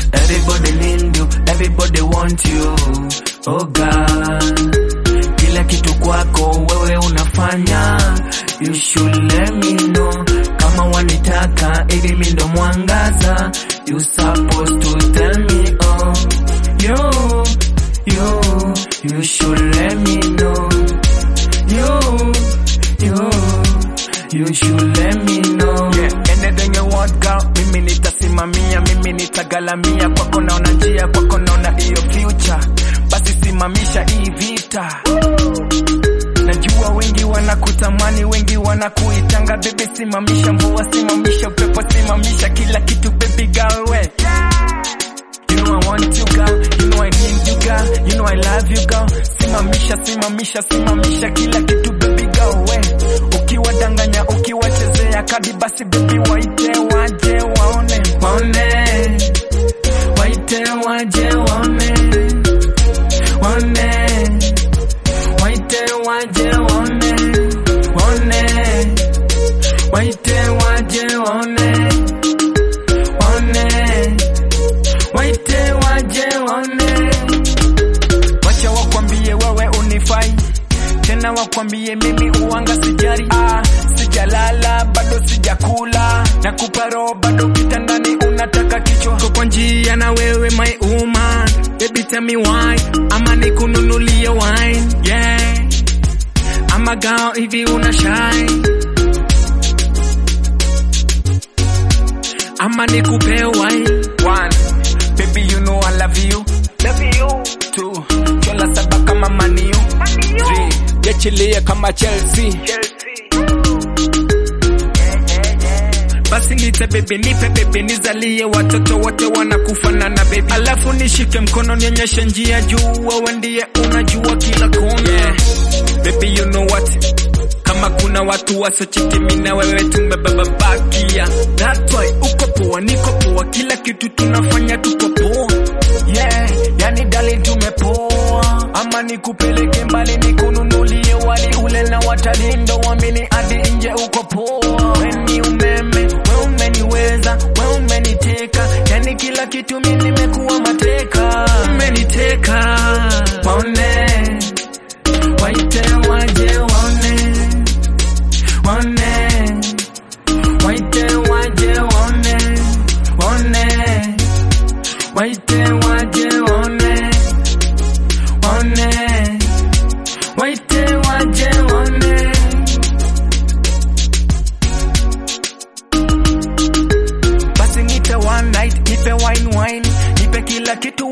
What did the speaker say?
Everybody need you, everybody want you. Oh God, kila kitu kwako wewe unafanya. You should let me know kama wanitaka ili mi ndo mwangaza. You supposed to tell me oh, yo, yo, you should let me know. Yo, yo, you should let me know. Yeah, anything you want girl, mimi nitasimamia, mimi nitagalamia, kwako naona njia, kwako naona hiyo future, basi simamisha hii vita. Najua wengi wanakutamani, wengi wanakuitanga baby, simamisha mvua, simamisha upepo, simamisha kila kitu baby girl we. You know I want you girl, you know I need you girl, you know I love you girl. Simamisha, simamisha, simamisha kila kitu baby girl we. Ukiwadanganya, ukiwachezea kadi basi baby waite waje waone. Waone, waite waje waone, waone, waite waje waone, waone, waite waje waone, waone, waite waje waone. Wacha wakwambie wewe unifai tena, wakwambie mimi uwanga sijari. Ah, sijalala bado sijakula, na kupa roho bado kitandani unataka kichwa. Ko kwa njia na wewe my woman, baby tell me why, ama nikununulie wine yeah, ama gao hivi una shine ama nikupe wine one baby you know I love you love you two chola saba kama maniu three yechilie kama Chelsea basi nite bebe nipe bebe nizalie watoto wote wanakufanana bebe alafu nishike mkono nionyeshe njia juu wewe ndiye unajua kila kona yeah. baby you know what kama kuna watu wasochiti mina wewe tumebababakia that's why uko poa niko poa kila kitu tunafanya tuko poa yeah yani dali tumepoa ama nikupeleke mbali nikununulie wali ule na watalindo wamini hadi nje uko poa weni umeme we umeniweza we umeniteka yani kila kitu mi nimekuwa mateka umeniteka Waone, waite waje waone, waone, waite waje waone, waone, waite waje waone, waone, waite waje waone. basi nipe one night nipe wine wine nipe kila kitu